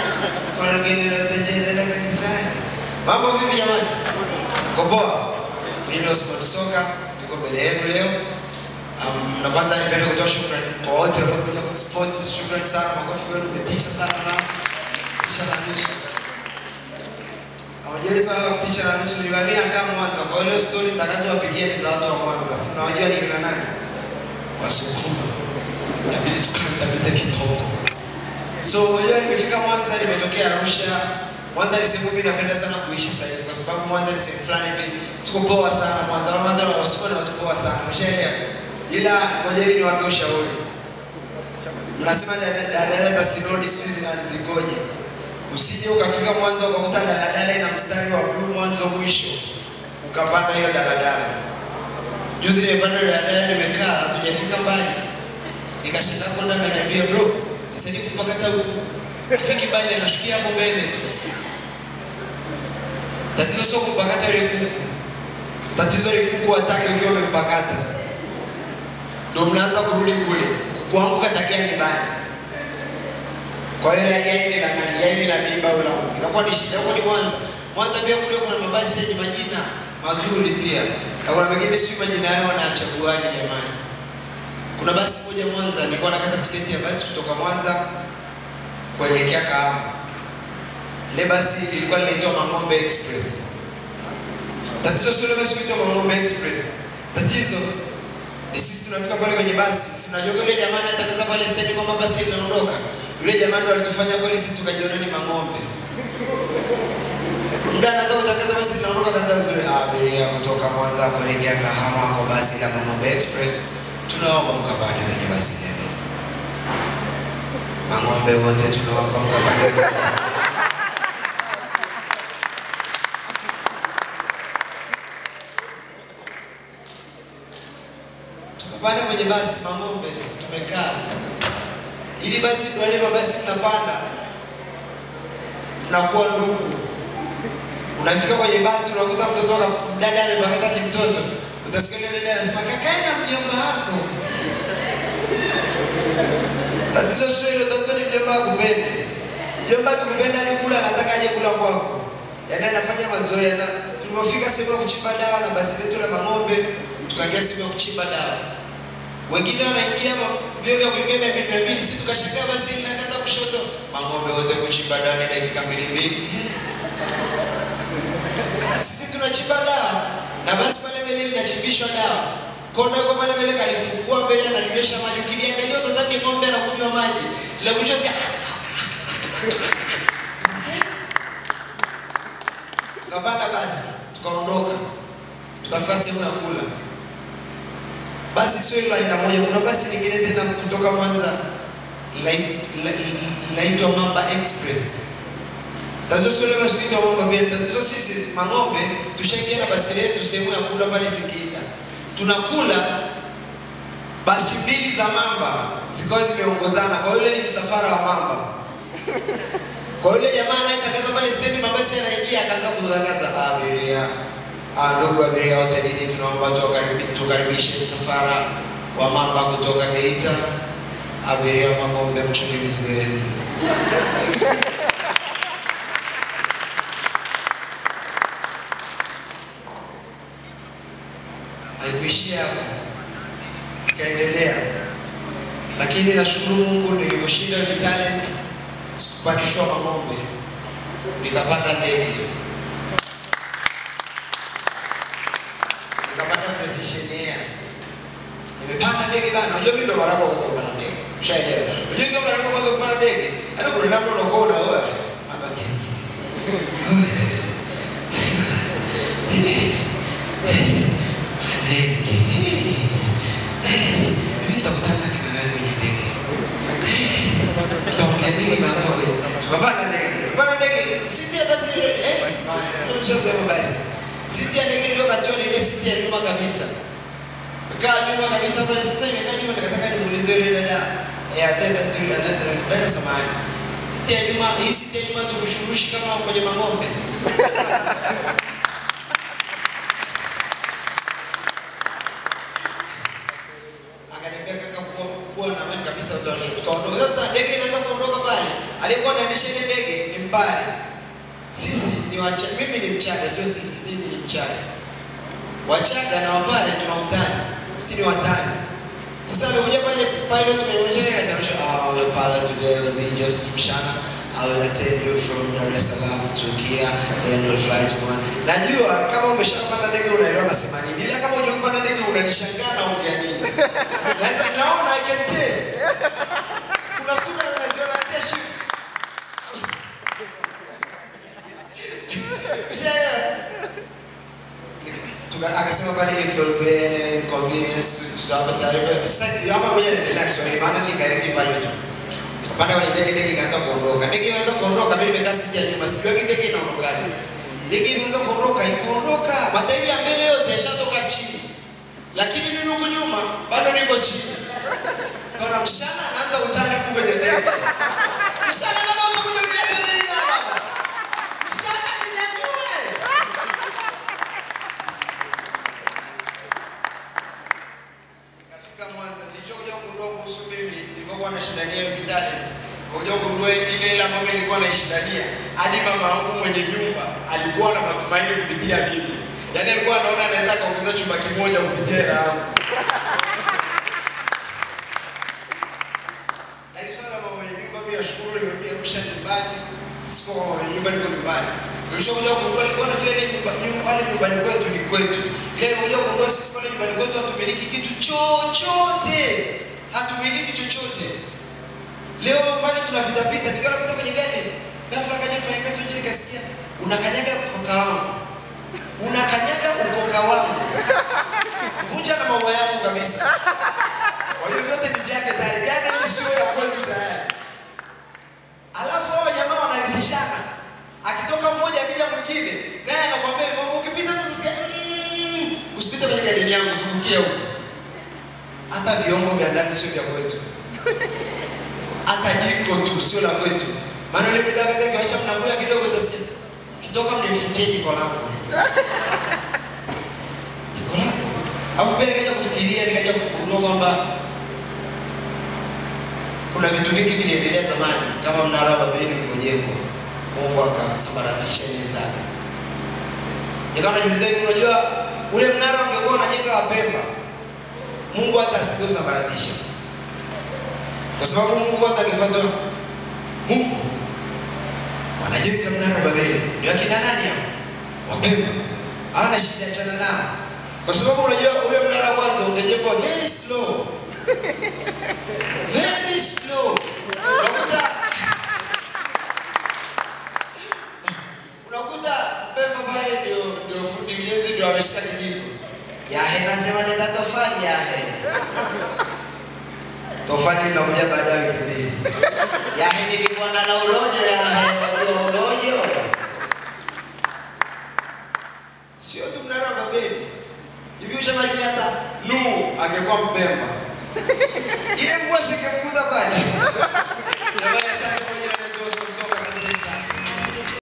Wanageni na zenje nenda kanisani. Mambo vipi jamani? Kwa poa. Mimi ni Osman Soka, niko mbele yenu leo. Um, na kwanza nipende kutoa shukrani kwa wote waliokuja kusupport. Shukrani sana, makofi kwenu, umetisha sana na tisha na nusu. Hawajali sana la kutisha na nusu, ni mimi nakaa Mwanza. Kwa hiyo story nitakazowapigia ni za watu wa Mwanza. Si mnawajua ni kina nani? Wasukuma. Inabidi tukandamize kitoko. So unajua nimefika Mwanza, nimetokea Arusha. Mwanza ni sehemu mimi napenda sana kuishi sasa hivi kwa sababu Mwanza ni sehemu fulani hivi tuko poa sana Mwanza. Mwanza na Wasukuma ni watu poa sana. Umeshaelewa? Ila ngojeni niwape ushauri. Mnasema dada- daladala za Sinodi siku hizi nani zikoje? Usije ukafika Mwanza ukakuta daladala ina mstari wa blue mwanzo mwisho, ukapanda hiyo daladala. Juzi nimepanda daladala, nimekaa hatujafika mbali, nikashangaa kwenda ananiambia bro, nisaidie kupakata huku. Afiki mbali, anashukia hapo mbele tu. Tatizo sio kupakata ile kuku, tatizo ni kuku hataki ukiwa umempakata, ndio mnaanza kurudi kule, kuanguka takia nyumbani. Kwa hiyo ya yaini na nani, yaini na mimba au la inakuwa ni shida. Huko ni Mwanza. Mwanza pia kule kuna mabasi yenye majina mazuri pia, na kuna mengine sio majina yao wanachaguaje jamani. Kuna basi moja Mwanza, nilikuwa nakata tiketi ya basi kutoka Mwanza kuelekea Kahama. Ile basi ilikuwa linaitwa Mang'ombe Express. Tatizo sio ile basi kuitwa Mang'ombe Express. Tatizo ni sisi tunafika pale kwenye basi, si unajua yule jamaa anatangaza pale stendi kwamba basi linaondoka. Yule jamaa ndo alitufanya kweli sisi tukajiona ni mang'ombe. Muda anaanza kutangaza basi linaondoka, kaanza vizuri, "Ah, abiria kutoka Mwanza kuelekea Kahama kwa basi la Mang'ombe Express, tunaomba mkapande kwenye basi lenu. Mang'ombe wote tunaomba mkapande kwenye basi lenu." tukapanda kwenye basi Mang'ombe, tumekaa ili basi wale mabasi mnapanda, mnakuwa ndugu. Unafika kwenye basi unakuta mtoto wako dada amepakata kimtoto, utasikia yule dada anasema kakae na mjomba wako. Tatizo sio hilo, tatizo ni mjomba akupende. Mjomba akikupenda ni kula, anataka aje kula kwako, yaani anafanya mazoea. Na tulipofika sehemu ya kuchimba dawa na basi letu la Mang'ombe, tukaingia sehemu ya kuchimba dawa wengine wanaingia ma- vyoo vya kulipia mia mbili mia mbili, sisi tukashangaa basi linakata kushoto, Mang'ombe wote kuchimba dawa ni dakika mbili mbili. Sisi tunachimba dawa na basi pale mbele linachimbishwa dawa, kondo yuko pale mbele kalifungua mbele analinywesha maji, ukiliangalia utazani ni ng'ombe anakunywa maji, la kunywa sikia tukapanda basi tukaondoka, tukafika sehemu ya kula basi sio hilo aina moja. Kuna basi lingine tena kutoka Mwanza lai- la- linaitwa Mamba Express. Tatizo sio ile basi inaitwa Mamba pia, tatizo sisi Mang'ombe tushaingia na basi letu sehemu ya kula pale Singida, tunakula basi mbili za Mamba zikawa zimeongozana, kwa hiyo yule ni msafara wa Mamba. Kwa yule jamaa anayetangaza pale stendi, mabasi yanaingia, akaanza kutangaza abiria Ah, ndugu abiria wote nini, tunaomba tukaribi- tukaribishe msafara wa mamba kutoka Geita. Abiria wa Mang'ombe, mchunge mizigo yenu. Haikuishia hapo, ikaendelea, lakini nashukuru Mungu niliposhinda ni talent, sikupandishwa Mang'ombe, nikapanda ndege nikapata precision air. Nimepanda ndege bana, unajua mimi ndo mara yangu ya kwanza kupanda ndege. Ushaelewa? Unajua kama mara yangu ya kwanza kupanda ndege, hata kuna namna unakuwa unaoa panda ndege. Ndege. Hivi nitakutana na kina nani kwenye ndege? Tutaongea nini na watu wale? Tukapanda ndege. Tukapanda ndege. Sisi basi eh, ndio mchezo wa basi. Siti ya ndege ndio katiwa ni ile siti ya nyuma kabisa. Kaa nyuma kabisa pale sasa imekaa nyuma nikataka nimuulize yule dada ya attendant yule dada dada samahani. Siti ya nyuma hii siti ya nyuma turushurushi kama kwenye mang'ombe. Akaniambia kaka kuwa kuwa na amani kabisa utashuka. Tukaondoka. Sasa ndege inaweza kuondoka pale. aliyekuwa anaendesha ile ndege ni Mbare. Sisi ni wacha, mimi ni Mchaga, sio sisi, mimi ni Mchaga. Wachaga na Wambare tuna utani, si ni watani. Sasa amekuja pale pilot tumeonyesha ile katarusha, ah, the pilot today will be Joseph Mshana. I will attend you from Dar es Salaam to Kia, then we'll fly to Mwanza. Najua kama umeshapanda ndege unaelewa nasema nini. Ila kama hujapanda ndege unanishangaa na ongea nini. Naweza naona I can tell. Kuna sura unaziona hata shi. Tuka akasema pale if you'll be any inconvenience tutawapa taarifa. Sasa hapa ngoja niendelee na Kiswahili maana nikarudi pale tu. Tukapanda kwenye ndege, ndege ikaanza kuondoka. Ndege imeanza kuondoka, mimi nimekaa siti ya nyuma, sijui ndege inaondokaje. Ndege imeanza kuondoka, ikaondoka, matairi ya mbele yote yashatoka chini, lakini mimi huku nyuma bado niko chini. Kaona mshana anaanza utani huku kwenye ndege. Mshana kama utakuja kuniacha nini na baba? Mshana ninyanyue. Nikafika Mwanza, nilichokuja kugundua kuhusu mimi nilivyokuwa nashindania hiyo talent. Kuja kugundua ile ile ambayo mimi nilikuwa naishindania, hadi mama wangu mwenye nyumba alikuwa na matumaini kupitia mimi. Yaani alikuwa anaona anaweza kaongeza chumba kimoja kupitia hela yangu. Na hivi sasa mama mwenye nyumba mimi nashukuru nimerudi Arusha nyumbani. Siko nyumba niko nyumbani. Nilishakuja kugundua nilikuwa najua ile nyumba nyumba pale nyumbani kwetu ni kwetu. Ile nilikuja kugundua sisi pale nyumbani kwetu hatumiliki kitu chochote. Hatumiliki chochote. Leo pale tunapita pita, nikiwa napita kwenye gari, ghafla kaja mfanyakazi nje nikasikia unakanyaga ukoka wangu. Unakanyaga ukoka wangu. Vunja na maua yangu kabisa. Kwa hiyo vyote ni vyake tayari. Gari hii sio ya kwetu tayari. Alafu hao jamaa wanarithishana. Akitoka mmoja akija mwingine, naye anakuambia hivyo ukipita tu usikie "Mm, usipite kwenye gari yangu, zungukia huko. Hata vyombo vya ndani sio vya kwetu. Hata jiko tu sio la kwetu. Maana yule mdada kaza kiwacha mnakula kidogo utasikia kitoka mnifutie jiko langu. Jiko langu. Alafu pia nikaja kufikiria nikaja kugundua kwamba kuna vitu vingi viliendelea zamani kama mnara wa Babeli ulivyojengwa. Mungu akasambaratisha ile zake. Nikawa najiuliza hivi, unajua ule mnara ungekuwa unajenga wa Pemba, Mungu hata asingeusambaratisha, kwa sababu Mungu kwanza angefuata Mungu wanajenga mnara wa Babeli, ni wakina nani hao? Wa Pemba, hawana shida, achana nao, kwa sababu unajua ule mnara wa kwanza ungejengwa very slow very slow. Unakuta unakuta Pemba pale ndio ndio fundi ujenzi ndio ameshika kijiko. Yahe nasema leta tofali yahe. Tofali linakuja baada ya wiki mbili. Yahe nilikuwa na urojo yahe, urojo. Sio tu mnara wa Babeli. Hivi ushamajini hata Nuhu angekuwa Mpemba ile mvua singemkuta pale.